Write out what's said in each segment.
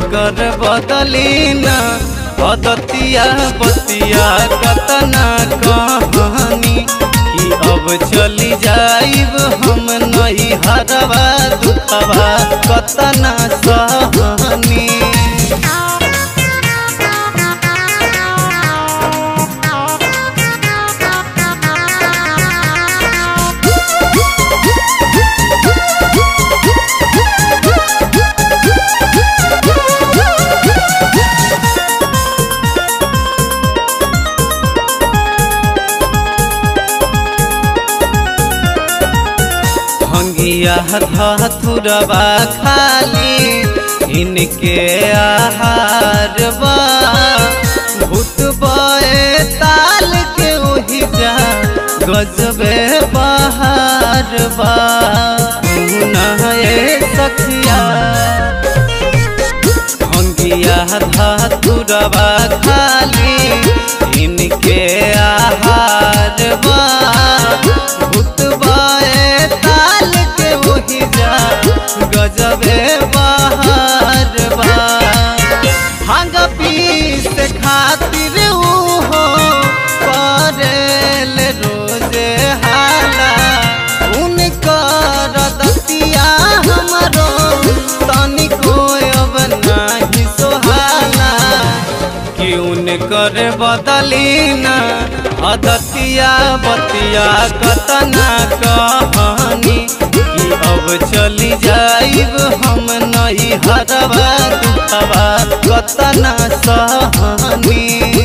कर बदली न अदतिया बतिया कतना कहानी कि अब चली जाइब हम नई हरवा दुखवा कतना सहनी भंगिया धथुरबा खाली इनके आहार बा भूत बए ताल के ओहि जा गजबे बहार बा नहे सखिया भंगिया धथुरबा खाली इनके आहार बा भूत बए ताल के ओहि जा गजबे बहार बा भांग पीस खातिर उहो करेल रोजे हाला उनकर दतिया हमरो तनिको अब नाही सोहाला कि उनकर बदली न अदतिया बतिया कतना कहानी कि अब चली जाइब हम नई हरवा दुखवा कतना सहनी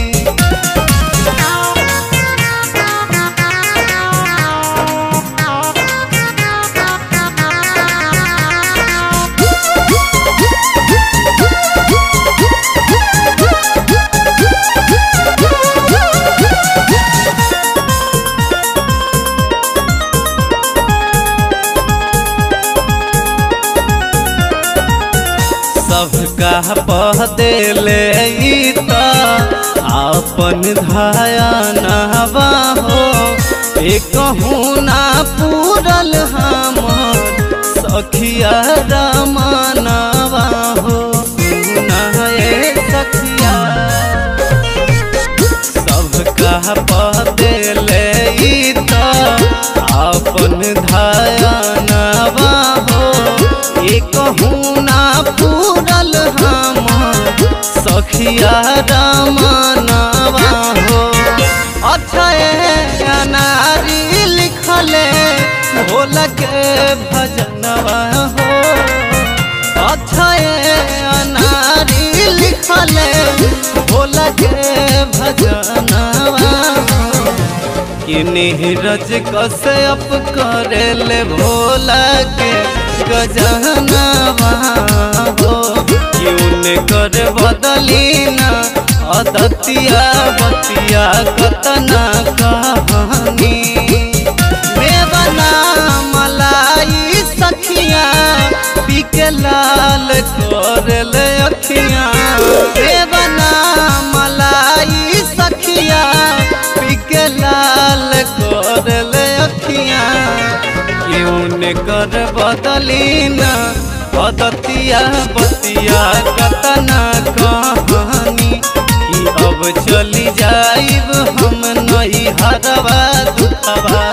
सबका पह देले ई त आपन धायनवा हो एकहूँ ना पूरल हमर सखिया रमनवा हो सुना ए सखिया सबका पह देले ई त आपन धायनवा हो एकहूँ ना पूरल हम सखिया रमनवा हो अक्षय अनारी लिखले भोल के भजनवा हो अक्षय अनारी लिखले भोल के भजनवा हो कि नीरज कश्यप करेले भोला के गजनवा हो कि उनकर बदली न अदतिया बतिया कतना कहानी बेबना मलाई सखिया पीके लाल करले अखिया बेबना मलाई सखिया पीके लाल करले अखिया क्यों कर बदली न अदतिया बतिया कतना कहानी कि अब चली जाइब हम नई हरवा दुखवा